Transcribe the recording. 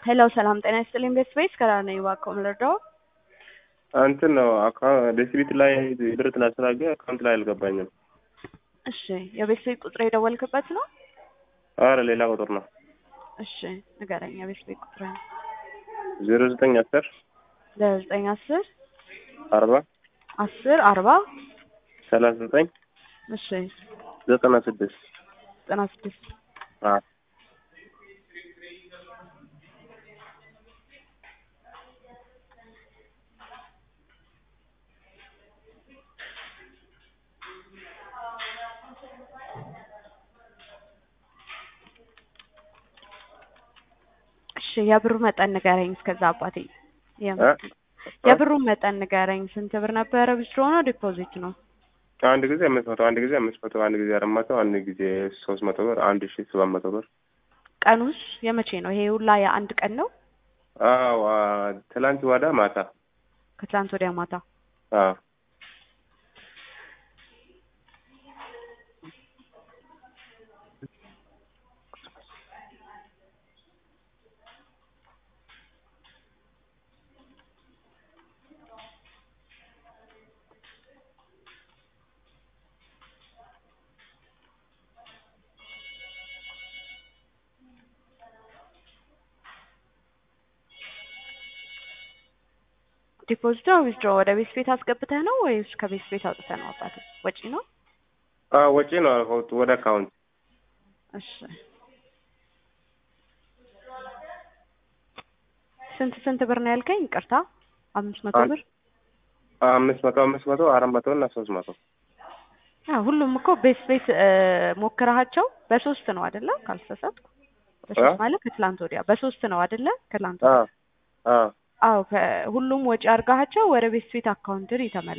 ሄሎ ሰላም ጤና ይስጥልኝ ቤት ስፔስ ከራር ነኝ እባክዎ ልርዳዎ? እንትን ነው ዴሲቢት ላይ ብር ትናስተናገ አካውንት ላይ አልገባኝም። እሺ የቤት ስፔስ ቁጥር የደወልክበት ነው? አረ ሌላ ቁጥር ነው። እሺ ንገረኝ የቤት ስፔስ ቁጥር ዜሮ ዘጠኝ አስር ዘጠኝ አስር አርባ አስር አርባ ሰላሳ ዘጠኝ እሺ ዘጠና ስድስት ዘጠና ስድስት እሺ የብሩ መጠን ንገረኝ። እስከዛ አባቴ የብሩን መጠን ንገረኝ። ስንት ብር ነበረ? ዊዝድሮ ነው ዲፖዚት ነው? አንድ ጊዜ አምስት መቶ አንድ ጊዜ አምስት መቶ አንድ ጊዜ አራት መቶ አንድ ጊዜ ሶስት መቶ ብር አንድ ሺ ሰባት መቶ ብር። ቀኑስ የመቼ ነው? ይሄ ሁላ የአንድ ቀን ነው? አዎ ትላንት ወዳ ማታ ከትላንት ወዲያ ማታ። አዎ ዲፖዚት ነው ዊዝድሮ? ወደ ቤት ቤት አስገብተህ ነው ወይስ ከቤት ቤት አውጥተህ ነው? አባቴ ወጪ ነው? አዎ ወጪ ነው አልኩት ወደ አካውንት። እሺ ስንት ስንት ብር ነው ያልከኝ? ይቅርታ አምስት መቶ ብር አምስት መቶ አምስት መቶ አራት መቶ እና ሶስት መቶ አዎ ሁሉም እኮ ቤት ቤት ሞክረሃቸው በሶስት ነው አይደለ? ካልተሳሳትኩ በሶስት ማለት ከትላንት ወዲያ በሶስት ነው አይደለ? ከትላንት ወዲያ አዎ አዎ ሁሉም ወጪ አድርጋቸው ወደ ቤት ቤት አካውንት ይተመለሳል።